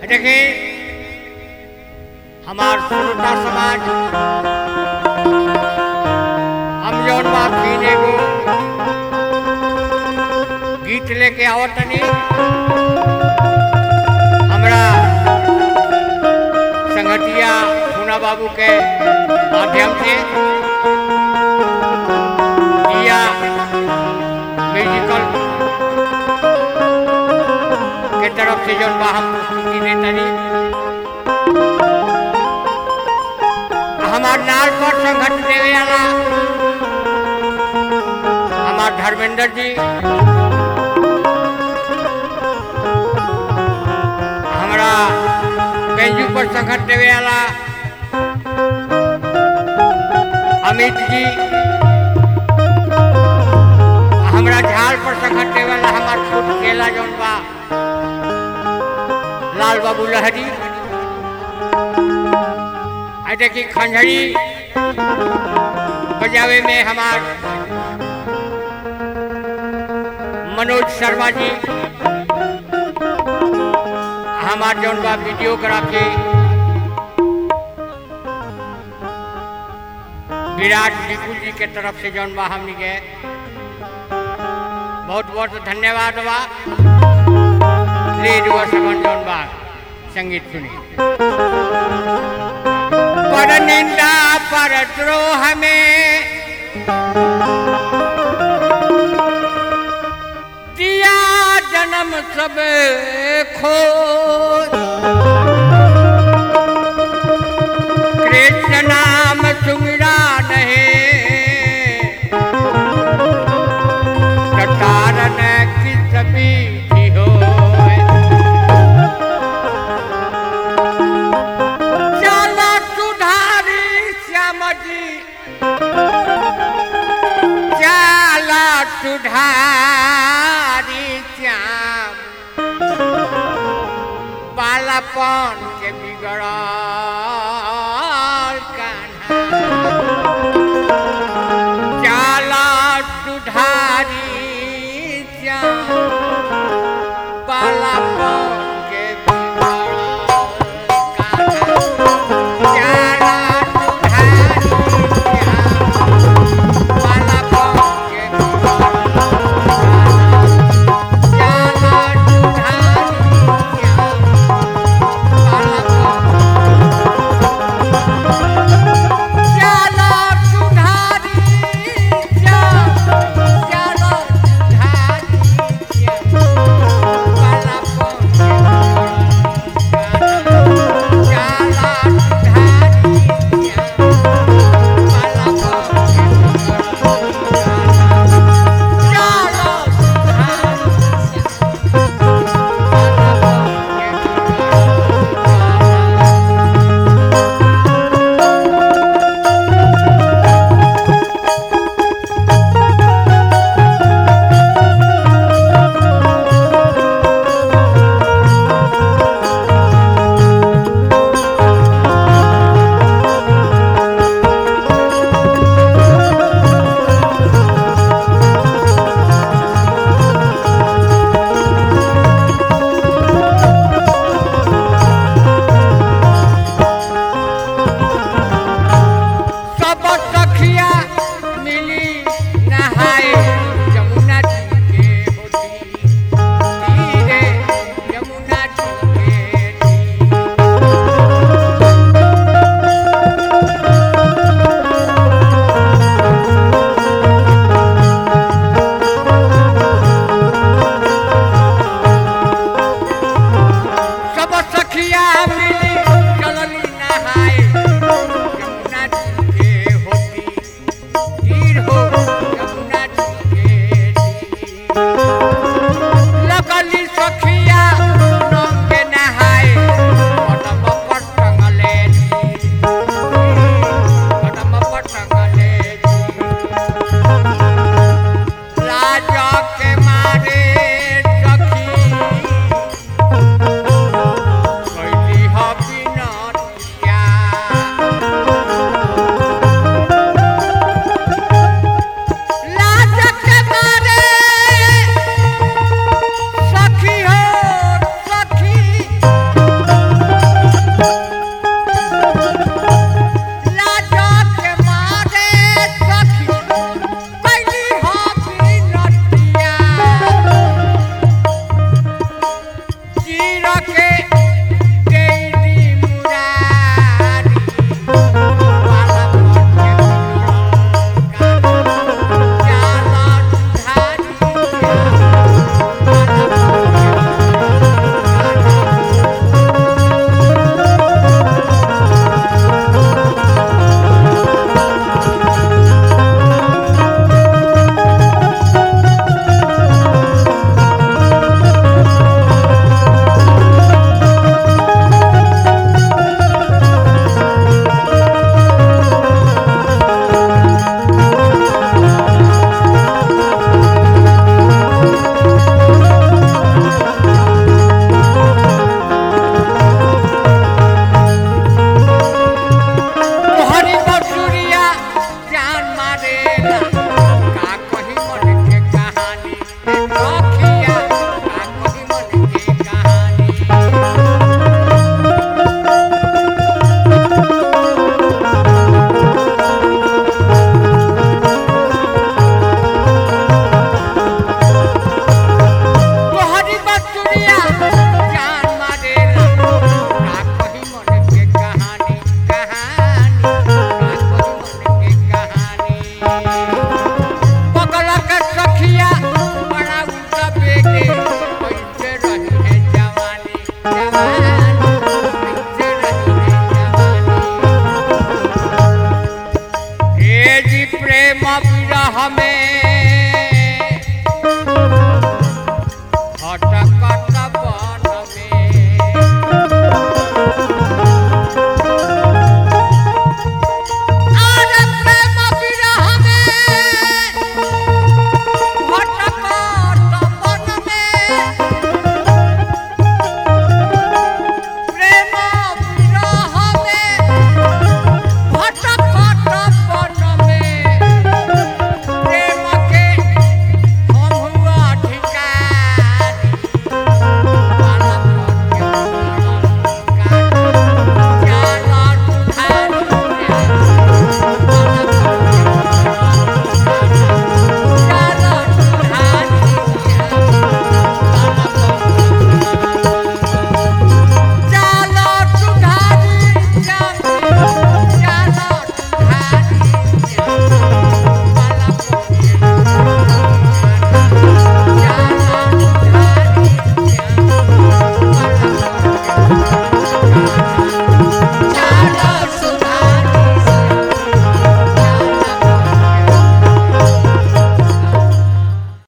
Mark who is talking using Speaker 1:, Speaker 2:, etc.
Speaker 1: देखिए हमार श्रोता समाज हम जौन बाप सीने को गीत लेके आवतनी हमरा संगतिया पूना बाबू के माध्यम से दिया म्यूजिकल के तरफ से जौन बा हम प्रस्तुति देतनी हमार नाल पर संघर्ष देवे वाला हमार धर्मेंद्र जी हमरा बेंजू पर संघर्ष देवे वाला अमित जी हमरा झाल पर संघर्ष देवे वाला हमार खुद केला जौन बा लाल बाबू लहरी आ देखी खंजरी बजावे में हमार मनोज शर्मा जी हमार जौन बा वीडियोग्राफी विराट विपुल जी के तरफ से जौन बा हमनी के बहुत बहुत धन्यवाद बा ले जुआ सगन जौन बा संगीत सुनी पर निंदा पर द्रोह में दिया जन्म सब खो कृष्ण नाम सुमिरा नहीं कटारन किस बीती हो चला सुधारी श्याम जी चला सुधारी श्याम बालापन के बिगड़ा